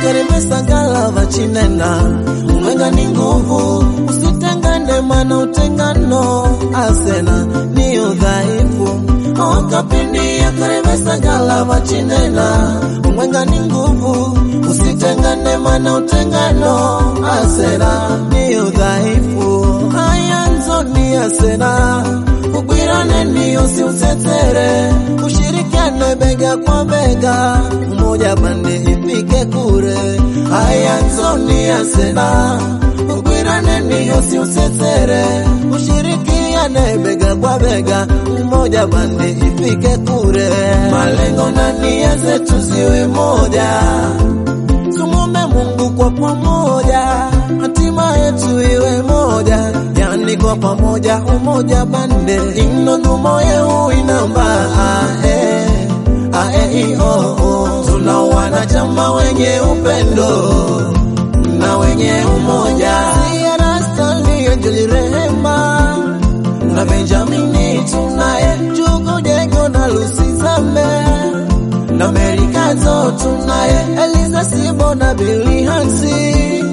karemesagala vachinena umwenga ni nguvu usitengane mana utengano asena ni udhaifu okapindi yakaremesagala vachinena umwenga ni nguvu usitengane mana utengano asena ni udhaifu ayanzo ni asena ugwirane ni usiutetere ushirikiane bega kwa bega mmoja pande ifike kure ayanzo ni asena ugwirane ni usiutetere ushirikiane bega kwa bega mmoja pande ifike kure malengo na nia zetu ziwe moja tumwombe Mungu kwa pamoja, hatima yetu iwe moja, yani kwa pamoja, umoja bande ino ndumo yeu inamba ae ae i o o. Tuna wanachama wenye upendo na wenye umoja, Sierra Stanley, Angel Rehema na Benjamini, tunaye Jugu Jego na Lucy Zame na Merikazo tunaye Eliza Sibo na Billy Hansi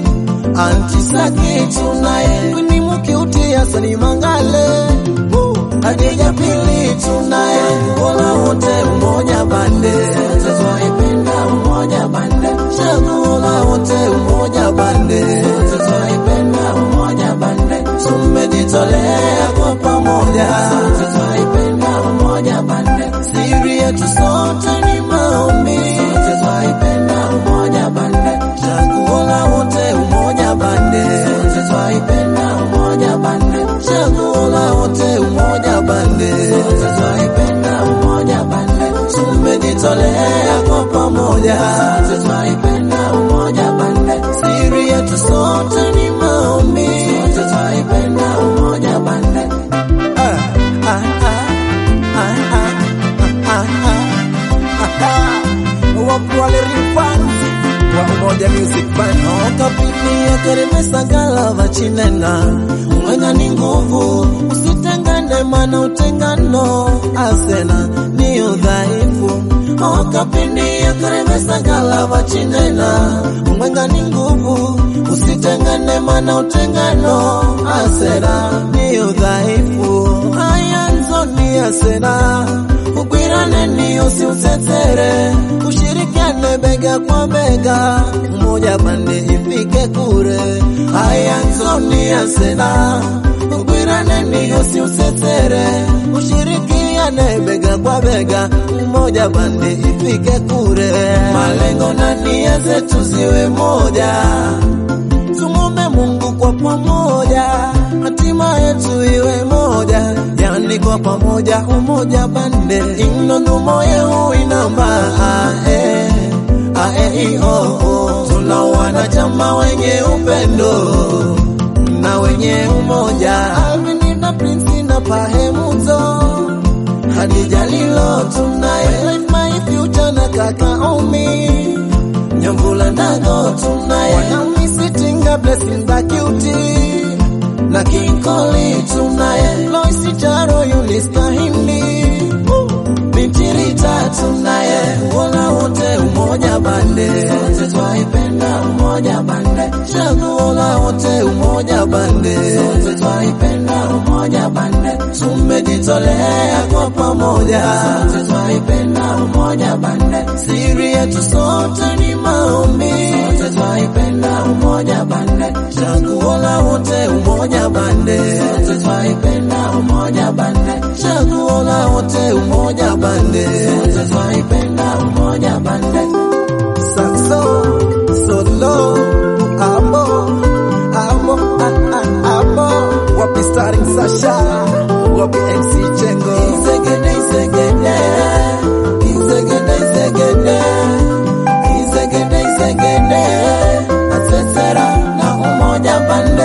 Antisaki tunaye Winnie Mukiuti Hasani Mangale Woo! Hadija Pili tunaye Wala wote umoja bande Sote twaipenda umoja bande Chaguola wote umoja bande Sote twaipenda umoja bande Tumejitolea kwa pamoja Sote twaipenda umoja bande Siri yetu sote ni maombi Sote twaipenda umoja bande Chaguola wote umoja bande Sote twaipenda umoja bande Chaguola wote umoja bande Sote twaipenda umoja bande Tumejitolea kwa pamoja Sote twaipenda umoja bande Siri yetu sote ni maombi Sote twaipenda umoja bande ah, ah, ah, ah, ah, ah, ah. Wapwale Rifans wa Umoja Music Band Okapini yakaremesagala vachinena mwenga ni nguvu usitengane mana utengano asena ni udhaifu Okapini yakaremesagala vachinena mwenga ni nguvu usitengane mana utengano asena ni udhaifu ayanzo ni asena ugwirane ni usiutetere ushirikiane bega kwa bega mmoja pande ifike kure ayanzo ni asena ugwirane ni usiutetere ushirikiane bega kwa bega mmoja pande ifike kure malengo na nia zetu ziwe moja tumwombe Mungu kwa pamoja, hatima yetu iwe moja, yani kwa pamoja, umoja bande ino ndumo yeu inamba ae ae i o o. Tuna wanachama wenye upendo na wenye umoja, Alvin na Prince na Pahemuzo Hadija Lilo tunaye Life My Future na kaka Omi Nyambula Ndago tunaye Wanami Sitinga Blessing Bakuti na King Koli tunaye Loisi Charo Yunis Kahindi Bintirita tunaye Wala wote umoja bande Sote twaipenda umoja bande Chaguola wote umoja bande Sote twaipenda umoja bande Tumejitolea kwa pamoja Sote twaipenda umoja bande Siri yetu sote ni maombi Sote twaipenda umoja bande Chaguola wote umoja bande Sote twaipenda umoja bande Chaguola wote umoja bande Sote twaipenda umoja bande Saxo, solo, amo, amo, ah, ah, amo Wapi starring Sasha, wapi MC Chengo Izegede, izegede, izegede, izegede Izegede, izegede, atsetsera na umoja bande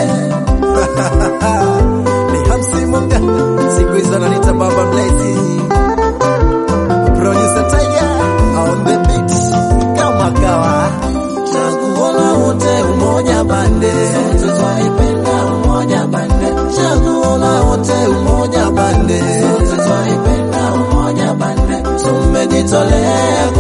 Ni Hamsi Munga, siku hizo ananiita Baba Mlezi Producer Tiger on the beat kama kawa Chaguola wote umoja bande Sote twaipenda umoja bande Chaguola wote umoja bande Sote twaipenda umoja bande Tumejitolea